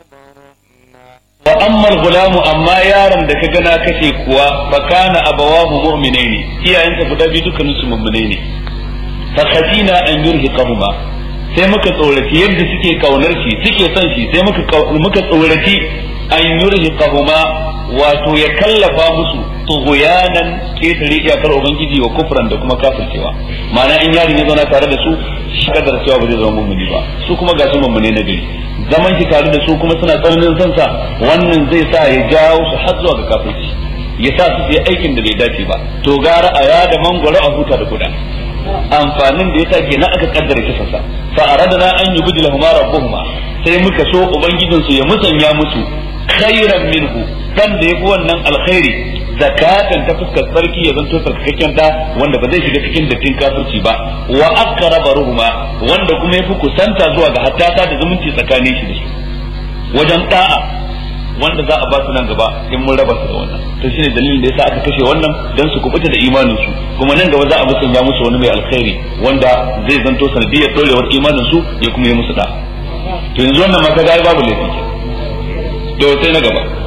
wa amma gulamu amma yaron da ka gana kashe kuwa fa kana abawahu mu'minaini iyayensa guda biyu dukkanin su mu'minai ne fa khadina an yurhiqahuma sai muka tsoraci yadda suke kaunar shi suke son shi sai muka muka tsoraci an yurhiqahuma wato ya kallafa musu tughyanan ketare iyakar ubangiji wa kufran da kuma kafircewa ma'ana in yarin ya zauna tare da su shi kadar cewa ba zai zama mummuni ba su kuma ga su mummune na gari zaman shi tare da su kuma suna tsananin son sa wannan zai sa ya jawo su har zuwa ga kafirci ya sa su yi aikin da bai dace ba to gara a ya da mangwaro a huta da kuda amfanin da yasa kenan aka kaddara kisan sa fa aradna an yubdilahuma rabbuhuma sai muka so ubangijinsu ya musanya musu khairan minhu dan da yafi wannan alkhairi zakatan ta fuskar sarki ya zanto sarkakakken da wanda ba zai shiga cikin dattin kafirci ba wa aqraba ruhuma wanda kuma yafi kusanta zuwa ga hattata da zumunci tsakanin shi da su wajen da'a wanda za a ba su nan gaba in mun raba su da wannan to shine dalilin da yasa aka kashe wannan dan su kubuta da imanin su kuma nan gaba za a musanya musu wani mai alkhairi wanda zai zanto sanadiyar dorewar imanin su ya kuma yi musu da to yanzu wannan ma kaga babu laifi ke to sai na gaba